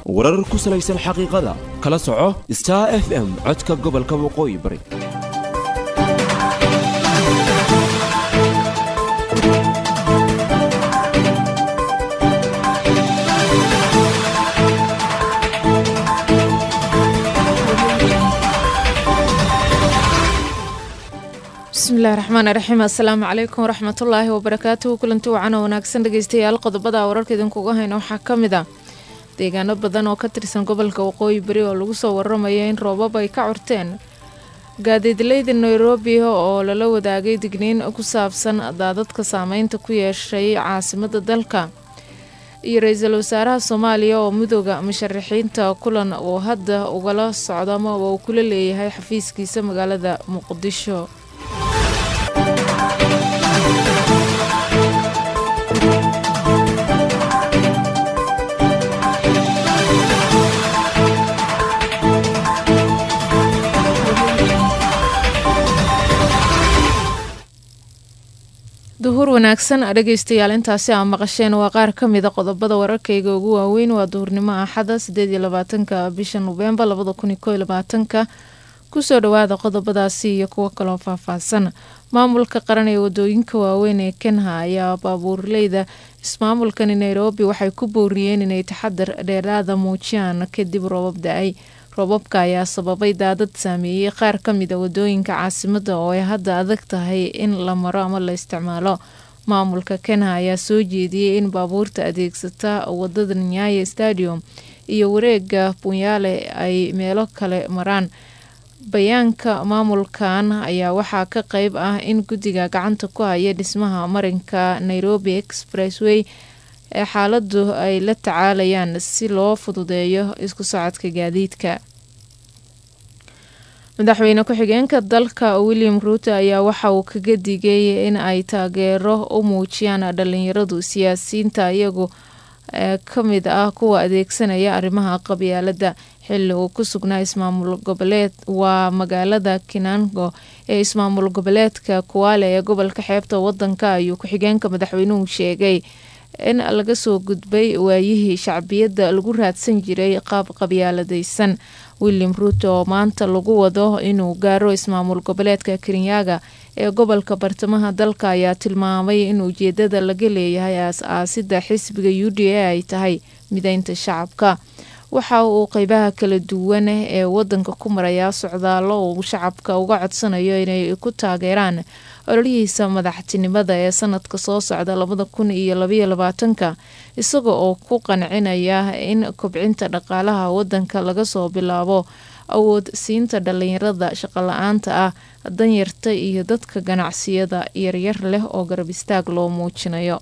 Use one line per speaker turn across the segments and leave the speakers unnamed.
warar ku salaysan xaqiiqada kala soco star f m codka gobolka waqooyi bari
bismillahi raxmaani raxiim assalaamu calaykum waraxmatullaahi wabarakaatuhu kulanti wacan oo wanaagsan dhegeystayaal qodobada wararka idinkuga hayna waxaa ka mid ah deegaano badan oo ka tirsan gobolka waqooyi bari oo lagu soo waramayo in roobab ay ka curteen gaadiidleyda nairobi oo lala wadaagay digniin ku saabsan daadadka saameynta ku yeeshay caasimada dalka iyo ra-iisul wasaaraha soomaaliya oo midooda musharaxiinta kulan uu hadda ugala socdo ama uu kula leeyahay xafiiskiisa magaalada muqdisho duhur wanaagsan dhegeystayaal intaasi aa maqasheen waa qaar ka mida qodobada wararkayga ugu waaweyn waa duhurnimo axada sideed iyo labaatanka bisha noveembar labada kun iyo koo iyo labaatanka kusoo dhawaada qodobadaasi iyo kuwo kaloo faahfaahsan maamulka qaran ee wadooyinka waaweyn ee kenha ayaa baabuurleyda ismaamulkani nairobi waxay ku booriyeen inay taxadar dheeraada muujiyaan kadib roobab da-ay roobabka ayaa sababay daadad saameeyey qaar ka mida wadooyinka caasimada oo ay hadda adag tahay in la maro ama la isticmaalo maamulka kenha ayaa soo jeediyey in baabuurta adeegsata wadada nyaye stadium iyo wareega bunyaale ay meelo kale maraan bayaanka maamulkan ayaa waxaa ka qeyb ah in guddiga gacanta ku haya dhismaha marinka nairobi expressway ee xaaladu ay la tacaalayaan si loo fududeeyo isku socodka gaadiidka madaxweyne ku-xigeenka dalka william ruuto ayaa waxa uu kaga digay in ay taageero u muujiyaan dhalinyaradu siyaasiyiinta iyagu ka mid ah kuwa adeegsanaya arrimaha qabyaalada xilli uu ku sugnaa ismaamul goboleed waa magaalada kinango ee ismaamul goboleedka kuwaale ee gobolka xeebta wadanka ayuu ku-xigeenka madaxweynuhu sheegay in laga soo gudbay waayihii shacbiyadda lagu raadsan jiray qaab qabyaaladaysan william ruuto oo maanta lagu wado inuu gaaro ismaamul goboleedka kirinyaga ee gobolka bartamaha dalka ayaa tilmaamay in ujeedada laga leeyahay aas-aasida xisbiga u d a ay tahay mideynta shacabka waxa uu qeybaha kala duwan ee wadanka ku marayaa socdaalo uu shacabka uga codsanayo inay ku taageeraan ololihiisa madaxtinimada ee sanadka soo socda labada kun iyo labaiyo labaatanka isaga oo ku qancinaya in kobcinta dhaqaalaha wadanka laga soo bilaabo awood siinta dhalinyarada shaqola-aanta ah danyarta iyo dadka ganacsiyada yaryar leh oo garab istaag loo muujinayo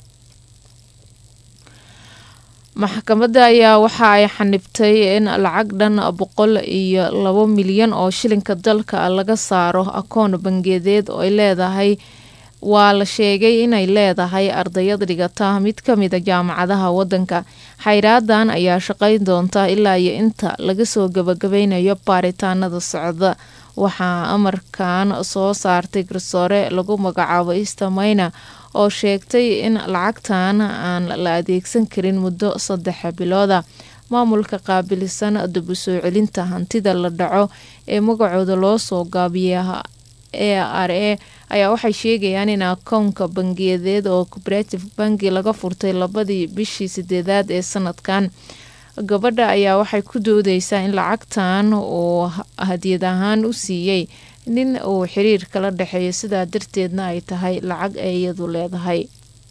maxkamadda ayaa waxa ay xanibtay in lacag dhan boqol iyo labo milyan oo shilinka dalka laga saaro akoon bangeedeed oo ay leedahay waa la sheegay inay leedahay ardayad dhigata mid ka mida jaamacadaha wadanka xayraadan ayaa shaqayn doonta ilaa iyo inta laga soo gabagabeynayo baaritaanada socda waxaa amarkan soo saartay garsoore lagu magacaabo istamayna oo sheegtay in lacagtan aan la adeegsan karin muddo saddex bilooda maamulka qaabilsan dib u soo celinta hantida la dhaco ee magacooda loo soo gaabiya e r a ayaa waxay sheegayaan in akoonka bangiyadeed oo cooperative banki laga furtay labadii bishii sideedaad ee sanadkan gabadha ayaa waxay ku doodeysaa in lacagtan uu hadiyad ahaan u siiyey nin uu xiriir kala dhexeeyo sidaa darteedna ay tahay lacag ay iyadu leedahay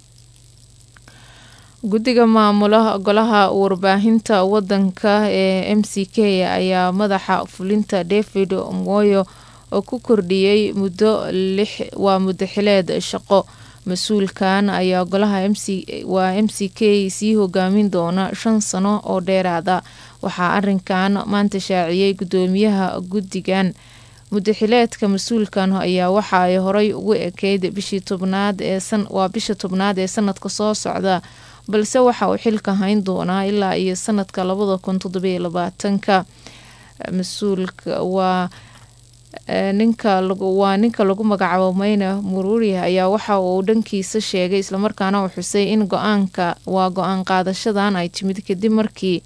guddiga maamula golaha warbaahinta wadanka ee m c k ayaa madaxa fulinta david moyo oo ku kordhiyey muddo lix waa muddo xileed shaqo mas-uulkan ayaa golaha waa m c k sii hogaamin doona shan sano oo dheeraada waxaa arinkan maanta shaaciyey gudoomiyaha guddigan mudaxileedka mas-uulkan ayaa waxa ay horey ugu ekeyd bishii tobnaad waa bisha tobnaad ee sanadka soo socda balse waxa uu xilka hayn doonaa ilaa iyo sanadka labada kun toddobiyo labaatanka mas-uulka waa ninka waa ninka lagu magacaabo mayna muruuri ayaa waxa uu dhankiisa sheegay islamarkaana uu xusay in go-aanka waa go-aan qaadashadan ay timid kadib markii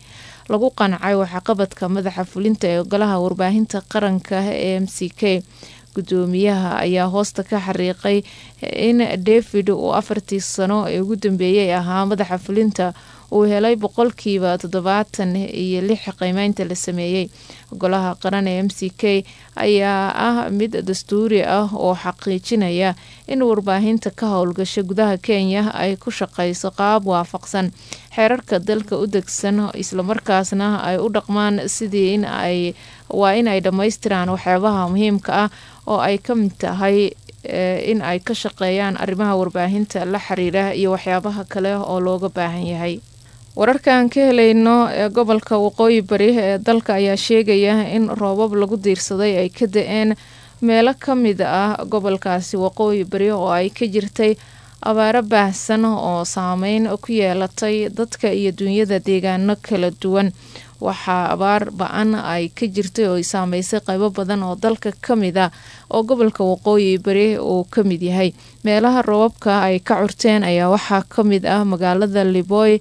lagu qancay waxqabadka madaxa fulinta ee golaha warbaahinta qaranka ee m c k gudoomiyaha ayaa hoosta ka xariiqay in david uu afartii sano ee ugu dambeeyey ahaa madaxa fulinta uu helay boqolkiiba toddobaatan iyo lix qiimeynta la sameeyey golaha qaran ee m c k ayaa ah mid dastuuri ah oo xaqiijinaya in warbaahinta ka howlgasha gudaha kenya ay ku shaqeyso qaab waafaqsan xeerarka dalka u degsan islamarkaasna ay u dhaqmaan sidii in ay waa in ay dhammaystiraan waxyaabaha muhiimka ah oo ay ka mid tahay in ay ka shaqeeyaan arrimaha warbaahinta la xiriira iyo waxyaabaha kale oo looga baahan yahay wararkaan ka helayno ee gobolka waqooyi bari ee dalka ayaa sheegaya in roobab lagu diirsaday ay ka da-een meelo ka mid ah gobolkaasi waqooyi bari oo ay ka jirtay abaaro baahsan oo saameyn ku yeelatay dadka iyo duunyada deegaano kala duwan waxaa abaar ba-an ay ka jirtay oo ay saameysay qaybo badan oo dalka ka mid ah oo gobolka waqooyi bari uu ka mid yahay meelaha roobabka ay ka curteen ayaa waxaa ka mid ah magaalada liboy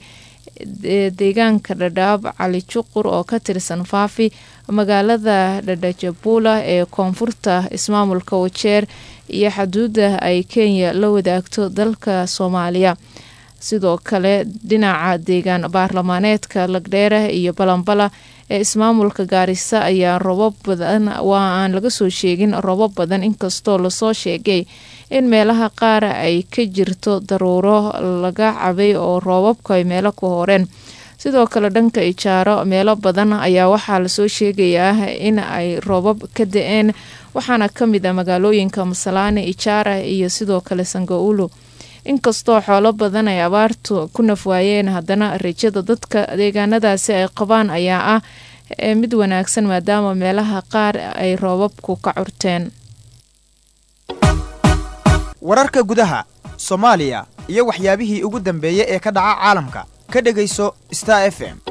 deegaanka dhadhaab cali juqur oo ka tirsan faafi magaalada dhadhajabula ee koonfurta ismaamulka wajeer iyo xaduuda ay kenya la wadaagto dalka soomaaliya sidoo kale dhinaca deegaan baarlamaaneedka lagdheera iyo balambala ee ismaamulka gaarisa ayaa robab badan waa aan laga soo sheegin robab badan inkastoo lasoo sheegay in meelaha qaar ay ka jirto daruuro laga cabay oo roobabku ay meelo ku horeen sidoo kale dhanka ijaaro meelo badan ayaa waxaa lasoo sheegayaa in ay roobab ka da-een waxaana ka mid ah magaalooyinka masalaane ijaara iyo sidoo kale sangaulu inkastoo xoolo badan ay abaartu ku nafwaayeen haddana rajada dadka deegaanadaasi ay qabaan ayaa ah mid wanaagsan maadaama meelaha qaar ay roobabku ka curteen
wararka gudaha soomaaliya iyo waxyaabihii ugu dambeeyey ee ka dhaca caalamka ka dhegayso star f m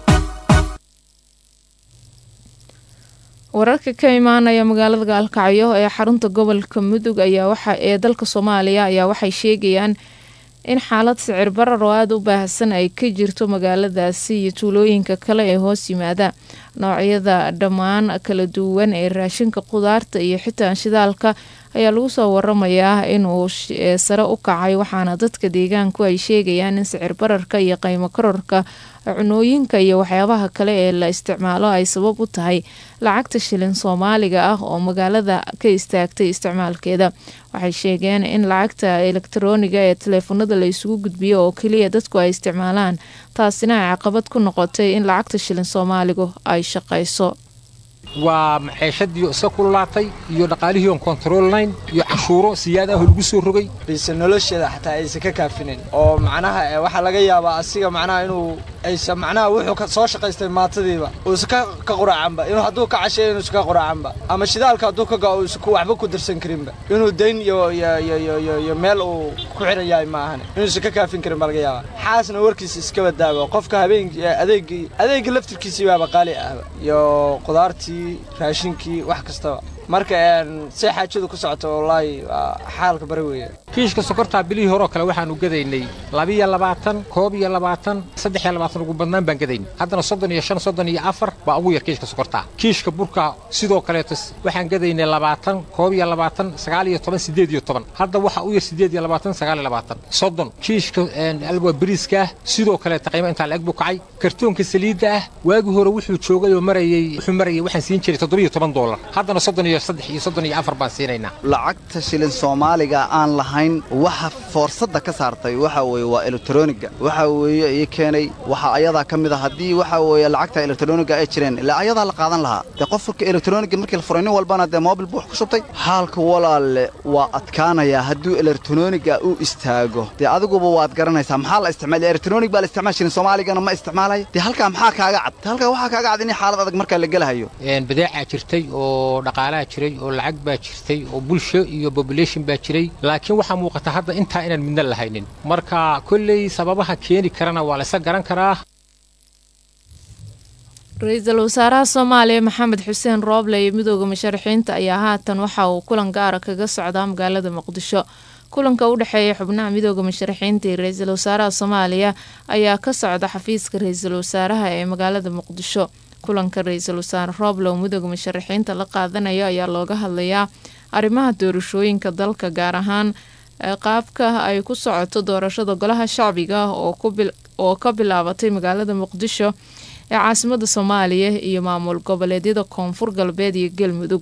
wararka ka imaanaya magaalada gaalkacyo ee xarunta gobolka mudug ayaa waxa ee dalka soomaaliya ayaa waxay sheegayaan in xaalad sicir barar oo aada u baahsan ay ka jirto magaaladaasi iyo tuulooyinka kale ee hoos yimaada noocyada dhammaan kala duwan ee raashinka qudaarta iyo xitaa shidaalka ayaa lagu soo waramayaa inuu sare u kacay waxaana dadka deegaanku ay sheegayaan in sicir bararka iyo qiimo kororka cunooyinka iyo waxyaabaha kale ee la isticmaalo ay sabab u tahay lacagta shilin soomaaliga ah oo magaalada ka istaagtay isticmaalkeeda waxay sheegeen in lacagta elektarooniga ee taleefanada la isugu gudbiyo oo keliya dadku ay isticmaalaan taasina ay caqabad ku noqotay in lacagta shilin soomaaligu ay shaqayso
waa maxeeshadiio iska kululaatay iyo dhaqaalihii oon kontaroolnayn iyo cashuuro siyaad ah oo lagu soo rogay
bayse nolosheeda xataa aysan ka kaafinayn oo macnaha waxaa laga yaabaa asiga macnaha inuu aysan macnaha wuxuu soo shaqaystay maatadiiba uusan ka quraacanba inuu hadduu ka casheeyo inuusan ka quraacanba ama shidaalka hadduu ka gao uusan waxba ku darsan karinba inuu dayn iyo iyo meel uu ku xiran yahay ma ahane inuusan ka kaafin karin baa laga yaabaa xaasna warkiisa iska badaawa qofka habeenkii adeegii adeegii laftirkiisii baaba qaali ahba iyo qudaartii raashinkii wax kastaba marka say xaajadu ku socoto wallaahi waa xaalka bari weeye
kiishka sokortaa bilihii horeo kale waxaanu gadaynay labiyo labaatan koob iyo labaatan saddex iyo labaatan ugu badnaan baan gadaynay haddana soddon iyo shan soddon iyo afar baa ugu yar kiishka sokortaa kiishka burka sidoo kaleeto waxaan gadaynay labaatan koob iyo labaatan sagaal iyo toban siddeed iyo toban hadda waxa u yar siddeed iyo labaatan sagaal iyo labaatan soddon kiishka alwa bariiska ah sidoo kaleeta qiimo intaa la-eg buu kacay kartoonka saliidda ah waagii hore wuxuu joogay oo marayey wuxuu marayay waxaan siin jiray toddobiyo toban doolar haddana soddon iyo saddex iyo soddon iyo afar baan siinaynaa
lacagta shilin soomaaliga aan lahayn waxa foorsadda ka saartay waxa weeye waa elektroniga waxa weeye ii keenay waxa ayadaa ka mid a haddii waxa weeye lacagta elektroniga ay jireen ilaa ayadaa la qaadan lahaa dee qofka elektroniga markii la furay nin walbana dee moobil buu wax ku shubtay xaalka walaalle waa adkaanayaa hadduu elektroniga u istaago dee adiguba waad garanaysaa maxaa la isticmaal elektronig baa la isticmaal shilin soomaaligana ma isticmaalaya dee halkaa maxaa kaaga cad dee halkaa waxaa kaaga cad in xaalad adag markaa la gelahayo
badeecaa jirtay oo dhaqaalaha jiray oo lacag baa jirtay oo bulsho iyo bobulation baa jiray laakiin waxaa muuqata hadda intaa inaan midna lahaynin marka kolley sababaha keeni karana waa laysa garan karaa
ra-iisul wasaaraha soomaaliya maxamed xuseen rooble iyo midooda musharaxiinta ayaa haatan waxa uu kulan gaara kaga socdaa magaalada muqdisho kulanka u dhexeeya xubnaha midooda musharaxiinta iyo ra-iisul wasaaraha soomaaliya ayaa ka socda xafiiska ra-iisul wasaaraha ee magaalada muqdisho kulanka ra-iisul wasaare rooblow midooda musharaxiinta la qaadanayo ayaa looga hadlayaa arrimaha doorashooyinka dalka gaar ahaan qaabka ay ku socoto doorashada golaha shacbiga oo ka bilaabatay magaalada muqdisho ee caasimada soomaaliya iyo maamul goboleedyada koonfur galbeed iyo galmudug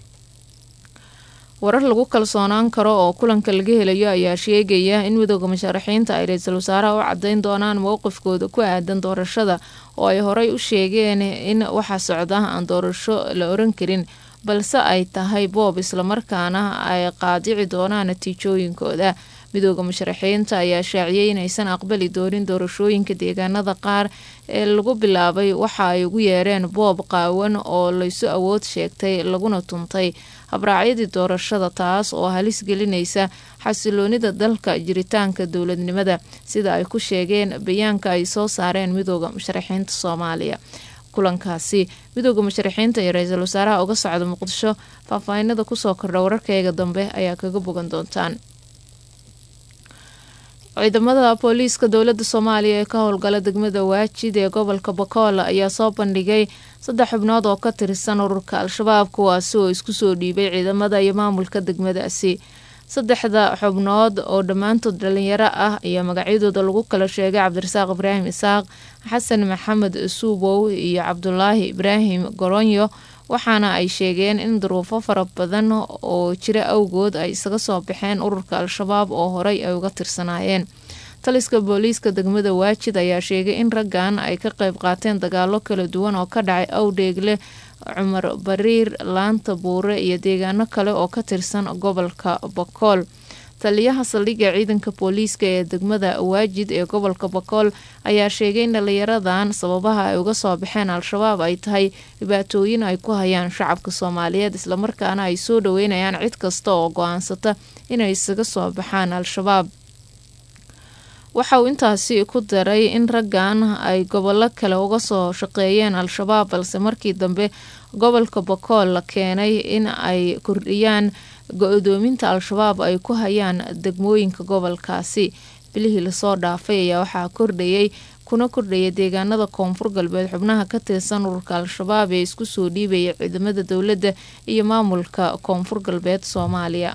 warar lagu kalsoonaan karo oo kulanka laga helayo ayaa sheegaya in midooda musharaxiinta ay ra-iisul wasaaraha u cadeyn doonaan mowqifkooda ku aadan doorashada oo ay horey u sheegeen in waxa socda aan doorasho la oran karin balse ay tahay boob islamarkaana ay qaadici doonaan natiijooyinkooda midooda musharaxiinta ayaa shaaciyay inaysan aqbali doonin doorashooyinka deegaanada qaar ee lagu bilaabay waxa ay ugu yeereen boob qaawan oo laysu awood sheegtay laguna tuntay habraacyadii doorashada taas oo halis gelinaysa xasiloonida dalka jiritaanka dowladnimada sida ay ku sheegeen bayaanka ay soo saareen midooda musharaxiinta soomaaliya kulankaasi midooda musharaxiinta iyo ra-iisul wasaaraha uga socda muqdisho faahfaahinada kusoo kordha wararkeyga dambe ayaa kaga bogan doontaan ciidamada booliiska dowlada soomaaliya ee ka howlgala degmada waajid ee gobolka bakool ayaa soo bandhigay saddex xubnood oo ka tirsan ururka al-shabaab kuwaasi oo isku soo dhiibay ciidamada iyo maamulka degmadaasi saddexda xubnood oo dhammaantood dhalinyaro ah ayaa magacyadooda lagu kala sheegay cabdirasaaq ibraahim isaaq xasan maxamed suubow iyo cabdulaahi ibraahim goronyo waxaana ay sheegeen in duruufo fara badan oo jira awgood ay isaga soo baxeen ururka al-shabaab oo horey ay uga tirsanaayeen taliska booliiska degmada waajid ayaa sheegay in raggan ay ka qayb qaateen dagaalo kala duwan oo ka dhacay awdheegle cumar bariir laanta buure iyo deegaano kale oo ka tirsan gobolka bakool taliyaha saldhigga ciidanka booliiska ee degmada waajid ee gobolka bakool ayaa sheegay in dhalinyaradan sababaha ay uga soo baxeen al-shabaab ay tahay dhibaatooyin ay ku hayaan shacabka soomaaliyeed islamarkaana ay soo dhaweynayaan cid kasta oo go-aansata inay isaga soo baxaan al-shabaab waxa uu intaasi ku daray in raggan ay gobollo kale uga soo shaqeeyeen al-shabaab balse markii dambe gobolka bakool la keenay in ay kordhiyaan go-doominta al-shabaab ay ku hayaan degmooyinka gobolkaasi bilihii lasoo dhaafay ayaa waxaa kordhayay kuna kordhaya deegaanada koonfur galbeed xubnaha ka tirsan ururka al-shabaab ee isku soo dhiibaya ciidamada dowladda iyo maamulka koonfur galbeed soomaaliya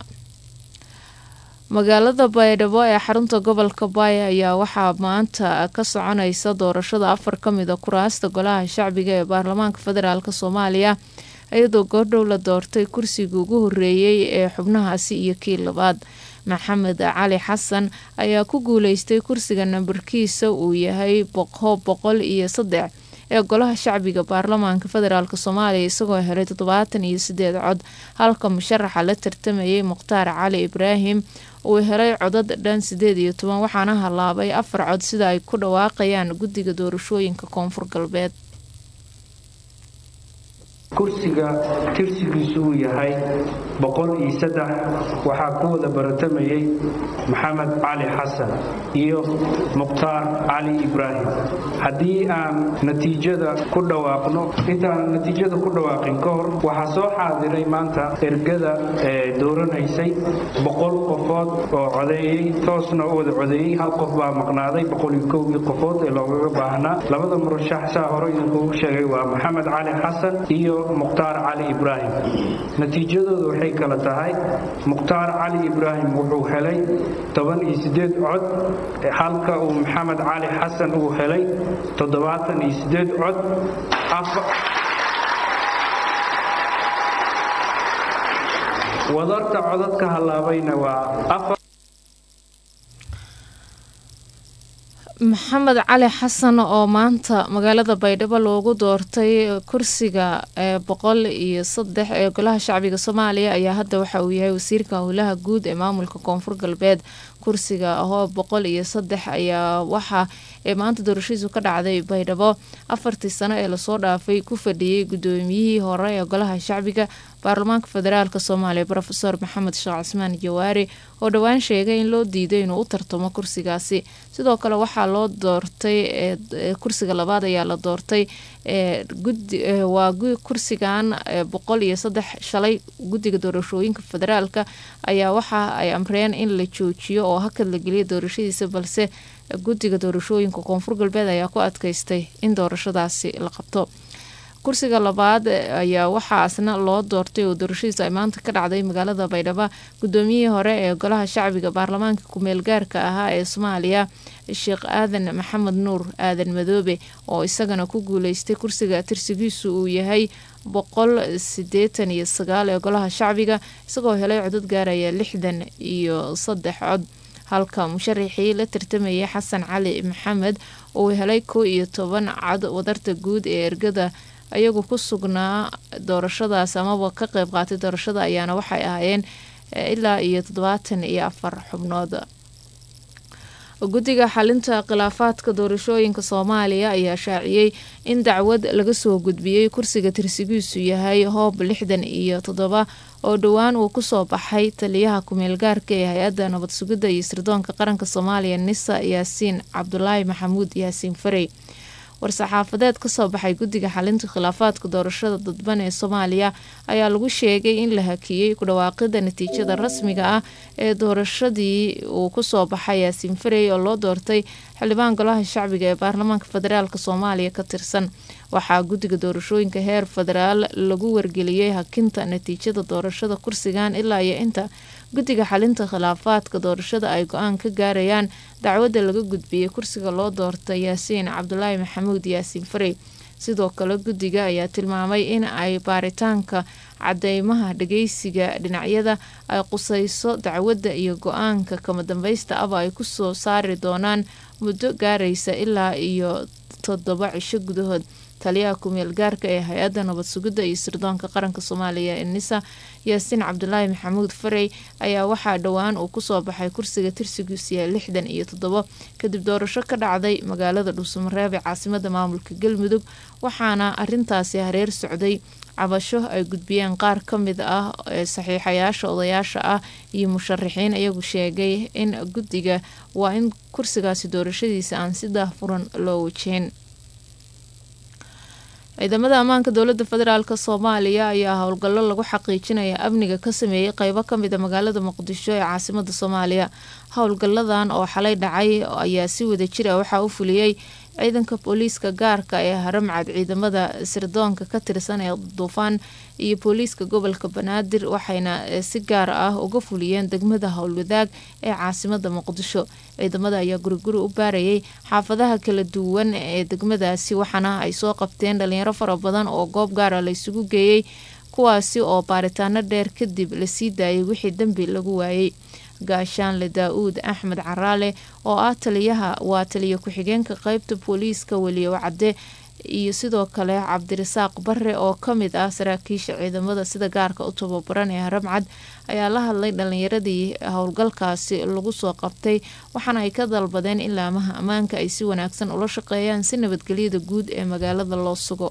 magaalada baydhabo ee xarunta gobolka baaya ayaa waxaa maanta ka soconaysa doorashada afar ka mid a kuraasta golaha shacbiga ee baarlamaanka federaalk soomaaliya iyadoo goordhow la doortay kursigii ugu horeeyey ee xubnahaasi iyo kii labaad maxamed cali xasan ayaa ku guuleystay kursiga nambarkiisa uu yahay boqo boqol iyo saddex ee golaha shacbiga baarlamaanka federaalk soomaaliya isagoo helay toddobaatan iyo sideed cod halka musharaxa la tartamayay mukhtaar cali ibraahim uu helay codad dhan sideed iyo toban waxaana halaabay afar cod sida ay ku dhawaaqayaan guddiga doorashooyinka koonfur galbeed
kursiga tirsigiisu uu yahay boqol iyo saddex waxaa ku wada baratamayay maxamed cali xasan iyo mukhtaar cali ibraahim haddii aan natiijada ku dhawaaqno intaan natiijada ku dhawaaqin ka hor waxaa soo xaadiray maanta ergada ee dooranaysay boqol qofood oo codeeyey toosna u wada codeeyey hal qof baa maqnaaday boqol iyo kowgii qofood ee loogaga baahnaa labada murashax saa hore idinkugu sheegay waa maxamed cali xasan iyo mukhtaar cali ibraahim natiijadoodu waxay kala tahay mukhtaar cali ibraahim wuxuu helay toban iyo sideed cod halka uu maxamed cali xasan uu helay toddobaatan iyo sideed cod wadarta codadka halaabayna waa afar
maxamed cali xasan oo maanta magaalada baydhabo loogu doortay kursiga ee boqol iyo saddex ee golaha shacbiga soomaaliya ayaa hadda waxa uu yahay wasiirka howlaha guud ee maamulka koonfur galbeed kursiga ahoo boqol iyo saddex ayaa waxaa ee maanta doorashadiisu ka dhacday baydhabo afartii sano ee lasoo dhaafay ku fadhiyey gudoomiyihii hore ee golaha shacbiga baarlamaanka federaalk soomaaliya rofeor maxamed sheekh cismaan jawaari oo dhowaan sheegay in loo diiday inuu u tartamo kursigaasi sidoo kale waxaa loo doortay kursiga labaad ayaa la doortay waa kursigan boqol iyo saddex shalay guddiga doorashooyinka federaalka ayaa waxa ay amreen in la joojiyo oo hakad la geliya doorashadiisa balse guddiga doorashooyinka koonfur galbeed ayaa ku adkaystay in doorashadaasi la qabto kursiga labaad ayaa waxaasna loo doortay oo doorashadiisa ay maanta ka dhacday magaalada baydhabo gudoomiyihii hore ee golaha shacbiga baarlamaanka kumeel gaarka ahaa ee soomaaliya sheekh aadan maxamed nuur aadan madoobe oo isagana ku guuleystay kursiga tirsigiisu uu yahay boqol sideetan iyo sagaal ee golaha shacbiga isagoo helay codod gaaraya lixdan iyo saddex cod halka musharaxii la tartamayay xasan cali maxamed uu helay kow iyo toban cod wadarta guud ee ergada ayagu ku sugnaa doorashadaas amaba ka qeyb qaatay doorashada ayaana waxay ahaayeen ilaa iyo toddobaatan iyo afar xubnood guddiga xalinta khilaafaadka doorashooyinka soomaaliya ayaa shaaciyey in dacwad laga soo gudbiyey kursiga tirsigiisu yahay hoob lixdan iyo toddoba oo dhowaan uu kusoo baxay taliyaha kumeel gaarka ee hay-adda nabad sugidda iyo sirdoonka qaranka soomaaliya nisa yaasiin cabdulaahi maxamuud yaasiin farey war-saxaafadeed kasoo baxay guddiga xalinta khilaafaadka doorashada dadban ee soomaaliya ayaa lagu sheegay in la hakiyey ku dhawaaqida natiijada rasmiga ah ee doorashadii uu kusoo baxay yaasiin farey oo loo doortay xildhibaan golaha shacbiga ee baarlamaanka federaalk soomaaliya ka tirsan waxaa guddiga doorashooyinka heer federaal lagu wargeliyey hakinta natiijada doorashada kursigan ilaa iyo inta guddiga xalinta khilaafaadka doorashada ay go-aan ka gaarayaan dacwadda laga gudbiyey kursiga loo doortay yaasiin cabdulaahi maxamuud yaasiin farey sidoo kale guddiga ayaa tilmaamay in ay baaritaanka cadeymaha dhageysiga dhinacyada ay qusayso dacwadda iyo go-aanka kama dambaysta aba ay kusoo saari doonaan muddo gaaraysa ilaa iyo toddoba cisho gudahood taliyaha kumeel gaarka ee hay-adda nabad sugidda iyo sirdoonka qaranka soomaaliya ee nisa yaasiin cabdulaahi maxamuud farey ayaa waxaa dhowaan uu kusoo baxay kursiga tirsigiisiya lixdan iyo toddobo kadib doorasho ka dhacday magaalada dhuusamareeb ee caasimada maamulka galmudug waxaana arintaasi hareer socday cabasho ay gudbiyeen qaar ka mid ah ee saxiixayaasha odayaasha ah iyo musharaxiin iyagu sheegay in guddiga waa in kursigaasi doorashadiisa aan si daahfuran loo wajihin ciidamada ammaanka dowlada federaalk soomaaliya ayaa howlgallo lagu xaqiijinaya amniga ka sameeyey qeybo kamid a magaalada muqdisho ee caasimada soomaaliya howlgalladan oo xalay dhacay ayaa si wada jir ah waxaa u fuliyey ciidanka booliiska gaarka ee haramcad ciidamada sirdoonka ka tirsan ee duufaan iyo booliiska gobolka banaadir waxayna si gaar ah uga fuliyeen degmada howlwadaag ee caasimada muqdisho ciidamada ayaa guriguri u baarayay xaafadaha kala duwan ee degmadaasi waxaana ay soo qabteen dhalinyaro fara badan oo goob gaara la isugu geeyey kuwaasi oo baaritaano dheer kadib lasii daayay wixii dembi lagu waayey gaashaanle daa-uud axmed caraale oo ah taliyaha waa taliya ku-xigeenka qeybta booliiska weliyow cadde iyo sidoo kale cabdirasaaq bare oo kamid ah saraakiisha ciidamada sida gaarka u tababaran ee haramcad ayaa la hadlay dhalinyaradii howlgalkaasi lagu soo qabtay waxaana ay ka dalbadeen in laamaha ammaanka ay si wanaagsan ula shaqeeyaan si nabadgelyada guud ee magaalada loo sugo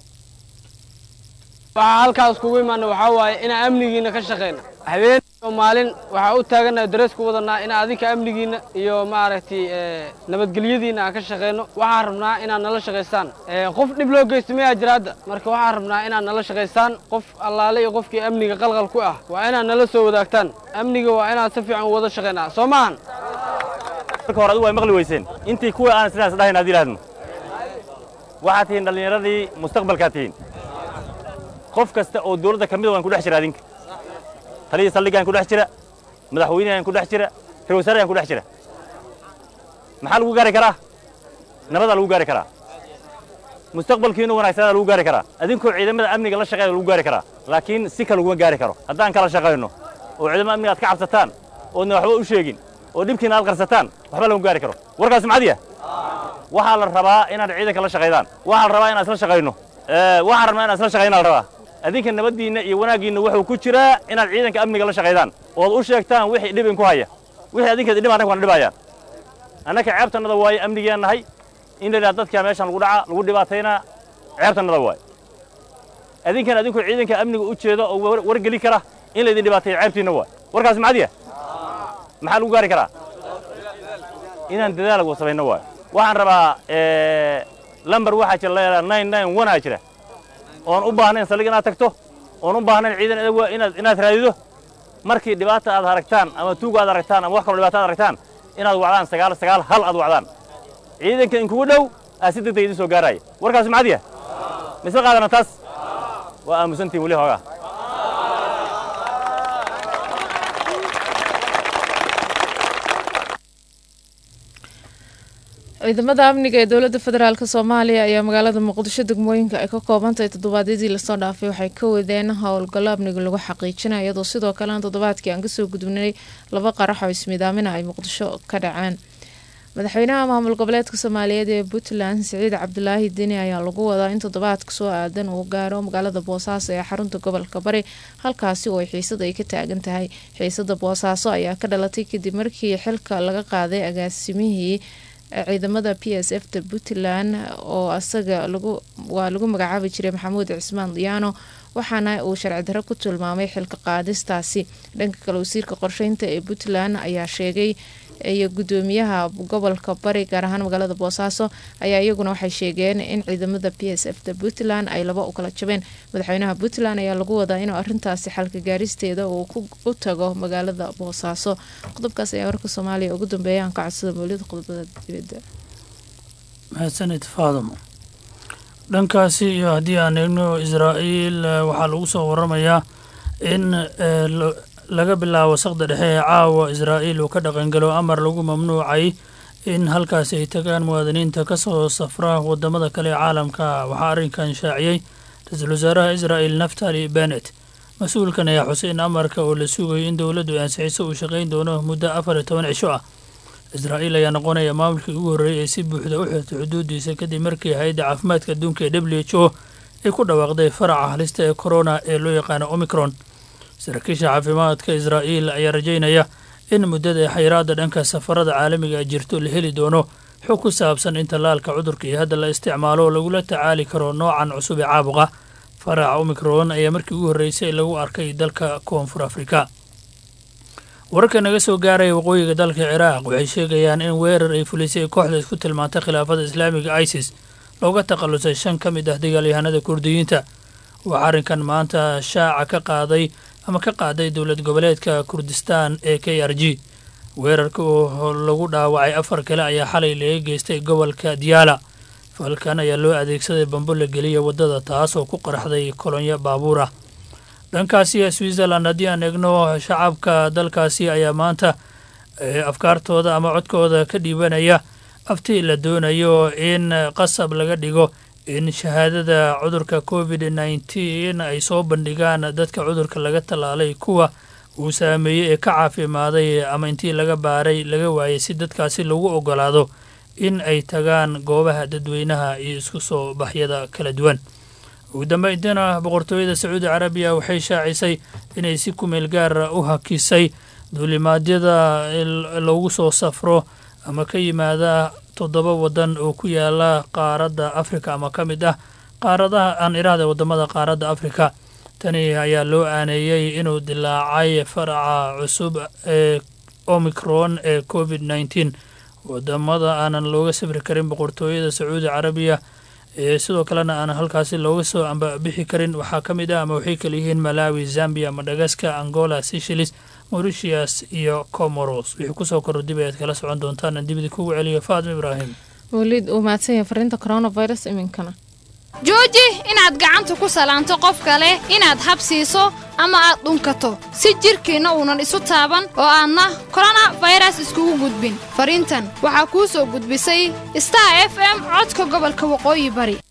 waxaa halkaas kugu imaana waxaa waaye inaan amnigiina ka shaqeyna habeen iyo maalin waxaa u taaganaha dareesku wadanaa inaan adinka amnigiina iyo maaragtay nabadgelyadiina aan ka shaqeyno waxaan rabnaa inaad nala shaqaystaan qof dhib loo geysto mayaa jira hadda marka waxaan rabnaa inaad nala shaqaystaan qof allaale iyo qofkii amniga qalqal ku ah waa inaad nala soo wadaagtaan amniga waa inaad si fiican u wada shaqeynaa soo maahan
marka hore adigu way maqli weyseen intii kuwii aan sidaas dhahayn aad yidhahdno waxaad tihiin dhallinyaradii mustaqbalkaad tihiin qof kasta oo dawladda ka mida waan ku dhex jira adinka taliyii saldhigaan ku dhex jira madaxweynehaan ku dhex jira ra wasaarayaan ku dhex jira maxaa lagu gaari karaa nabadaa lagu gaari karaa mustaqbalkiinu wanaagsanaa lagu gaari karaa adinkoo ciidamada amniga la shaqeeya lagu gaari karaa laakiin si kale laguma gaari karo haddaan kala shaqayno oo ciidamada amniga aad ka cabsataan oodna waxba u sheegin oo dhibkiina aad qarsataan waxba lagu gaari karo warkaas macadiya waxaa la rabaa inaad ciidanka la shaqaydaan waxaa la rabaa inaan isla shaqayno waxaan rabnaa inaan isla shaqayna la rabaa adinka nabaddiinna iyo wanaaggiinna wuxuu ku jiraa inaad ciidanka amniga la shaqaydaan ood u sheegtaan wixii dhib inku haya wixii adinkeeda dhib annaga wana dhibayaan annaka ceebtannada waaye amnigiaan nahay in la yidhaha dadkaa meeshan lagu dhaca lagu dhibaataynaa ceebtannada waay adinkan adinku ciidanka amniga u jeeda oo war- wargeli kara in laydin dhibaateeyo ceebtiinna waay warkaas macadiya maxaa lagu gaari karaa inaan dadaal ugu samayno waay waxaan rabaa eh, lambar waxaa jira la yidhaha nine nine one aa jira oon u baahnayn saldhig inaad tagto oon u baahnayn ciidan adag inaad inaad raadido markii dhibaata aad aragtaan ama tuug aad aragtaan ama wax kaloo dhibaata aad aragtaan inaad wacdaan sagaal sagaal hal aad wacdaan ciidanka inkugu dhow aa si degdeg idin soo gaaraya warkaas macadiya misla qaadana taas waa aamusantiin weli hoogaa
ciidamada amniga ee dowladda federaalk soomaaliya ayaa magaalada muqdisho degmooyinka ay ka koobantahay toddobaadyadii lasoo dhaafay waxay ka wadeen howlgallo amniga lagu xaqiijinaya iyadoo sidoo kalena toddobaadkii aan kasoo gudubnay laba qarax oo ismidaamina ay muqdisho ka dhaceen madaxweynaha maamul goboleedka soomaaliyeed ee puntland siciid cabdulaahi deni ayaa lagu wadaa in toddobaadka soo aadan uu gaaro magaalada boosaaso ee xarunta gobolka bari halkaasi oo xiisada ay ka taagan tahay xiisada boosaaso ayaa ka dhalatay kadib markii xilka laga qaaday agaasimihii ciidamada p s f ta puntland oo asaga lagu waa lagu magacaabi jiray maxamuud cismaan diyaano waxaana uu sharci darro ku tilmaamay xilka qaadistaasi dhanka kale wasiirka qorsheynta ee puntland ayaa sheegay iyo gudoomiyaha gobolka bari gaar ahaan magaalada boosaaso ayaa iyaguna waxay sheegeen in ciidamada p s f ta puntland ay laba u kala jabeen madaxweynaha puntland ayaa lagu wadaa inuu arintaasi xalka gaaristeeda uu u tago magaalada boosaaso qodobkaas ayaa warka soomaaliya ugu dambeeya aan ka codsada mawlida qodobada dibadda
mahadsanid faadamo dhankaasi iyo haddii aan eegno israa'iil eh, waxaa lagu soo waramayaa in eh, lo- laga bilaabo saqda dhexe ee caawa israa'iil uu ka dhaqangalo amar lagu mamnuucay in halkaasi ay tagaan muwaadiniinta ka soo safra wadamada kale ee caalamka waxaa arrinkan shaaciyey ra-iisul wasaaraha israa'il naftali benet mas-uulkan ayaa xusay in amarka oo la sugayo in dowladdu ay ansixiso uu shaqayn doono muddo afar iyo toban cisho ah israa'iil ayaa noqonaya maamulkii ugu horreeyay ee si buuxda u xirtay xuduudiisa kadib markii hay-adda caafimaadka adduunka ee w h o ay ku dhawaaqday faraca halista ee corona ee loo yaqaano omicron saraakiisha caafimaadka israa'iil ayaa rajaynaya in muddada xayiraadda dhanka safarada caalamiga ay jirto la heli doono xog ku saabsan in tallaalka cudurka iyo hadda la isticmaalo oo lagula tacaali karo noocan cusub ee caabuqa faraca omicron ayaa markii ugu horreysay lagu arkay dalka koonfur afrika wararka naga soo gaaraya waqooyiga dalka ciraaq waxay sheegayaan in weerar ay fulisay kooxda isku tilmaantay khilaafada islaamiga isis looga takhalusay shan ka mid ah dagaalyahanada kurdiyiinta waxaa arrinkan maanta shaaca ka qaaday ama ka qaaday dowlad goboleedka kurdistaan ee k r g weerarka oo lagu dhaawacay afar kale ayaa xalay laga geystay gobolka diyaala falkan ayaa loo adeegsaday bambo la geliya waddada taas oo ku qaraxday kolonyo baabuur ah dhankaasi switzerland haddii aan eegno shacabka dalkaasi ayaa maanta afkaartooda ama codkooda ka dhiibanaya afti la doonayo in qasab laga dhigo in shahaadada cudurka covid nneteen ay soo bandhigaan dadka cudurka laga tallaalay kuwa uu saameeyey ee ka caafimaaday ama intii laga baaray laga waayay si dadkaasi lagu ogolaado in ay tagaan goobaha dadweynaha iyo isku soo baxyada kala duwan ugu dambeyntiina boqortooyada sacuudi carabiya waxay shaacisay inay si kumeel gaara u hakisay duulimaadyada loogu soo safro ama ka yimaada toddoba waddan oo ku yaala qaaradda afrika ama ka mid ah qaaradaha aan iraahda waddamada qaaradda afrika tani ayaa loo aaneeyey inuu dilaacay faraca cusub ee omicron ee covid nneteen wadamada aanan looga safri karin boqortooyada sacuudi carabiya ee sidoo kalena aan halkaasi looga soo ambabixi karin waxaa ka mid ah ama waxay kala yihiin malawi zambia madagaskar angola seychelles mauritius iyo comoros wixii kusoo korro dib ayaad kala socon doontaan aan dibida kugu celiyo faatma ibraahim
waliid uu mahadsan yahay fariinta coronavirus iminkana
jooji inaad gacanta ku salaanto qof kale inaad habsiiso ama aad dhunkato si jidhkiinna uunan isu taaban oo aadna korona fayras iskugu gudbin fariintan waxaa kuu soo gudbisay star f m codka gobolka waqooyi bari